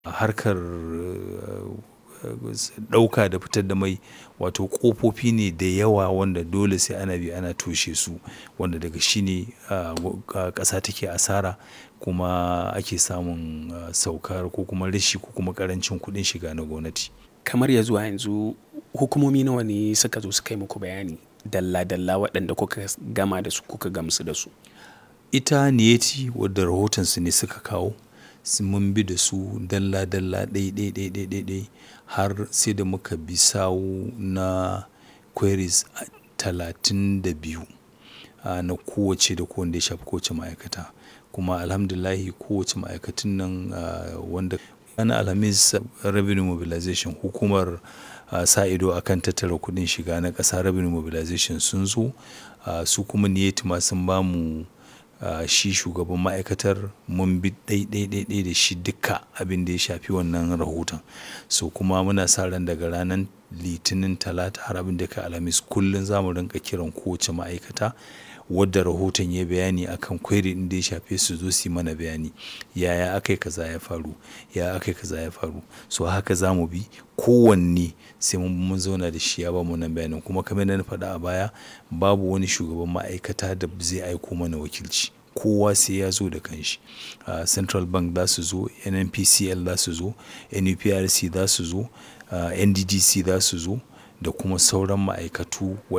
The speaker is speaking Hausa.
harkar ɗauka da fitar da mai wato ƙofofi ne da yawa wanda dole sai ana bi ana toshe su wanda daga shi ne ƙasa take asara kuma ake samun saukar ko kuma rashi ko kuma ƙarancin kuɗin shiga na gwamnati. Kamar ya zuwa yanzu hukumomi nawa ne suka zo suka yi muku bayani dalla dalla waɗanda kuka gama da su kuka gamsu da su? Ita Niyeti wadda rahotonsu ne suka kawo mun bi da su dalla dalla ɗai ɗai ɗai ɗai ɗai ɗai har sai da muka bi sawu na queries talatin da biyu na kowacce da kowanne ya shafi kowace ma'aikata. Kuma Alhamdulillahi kowace ma'aikatun nan wanda ranar Alhamis Revenue Mobilization hukumar sa ido a kan tattara kuɗin shiga na ƙasa Revenue Mobilization sun zo su kuma Niyeti ma sun ba mu shi shugaban ma'aikatar mun bi ɗai ɗai ɗai ɗai da shi duka abin da ya shafi wannan rahoton. So kuma muna sa ran daga ranar Litinin, Talata har abin da ya kai Alhamis kullum za mu rinƙa kiran kowace ma'aikata wadda rahoton ya yi bayani a kan query ɗin da ya shafe su zo su yi mana bayani. Yaya aka yi kaza ya faru? Yaya aka yi kaza ya faru? So haka za mu bi kowanne sai mun zauna da shi ya bamu wannan bayanin kuma kamar yadda na faɗa a baya babu wani shugaban ma'aikata da zai aiko mana wakilci. Kowa sai ya zo da kanshi. Central Bank za su zo, NNPCL za su zo, NUPRC za su zo, NDDC za su zo da kuma sauran ma'aikatu wa.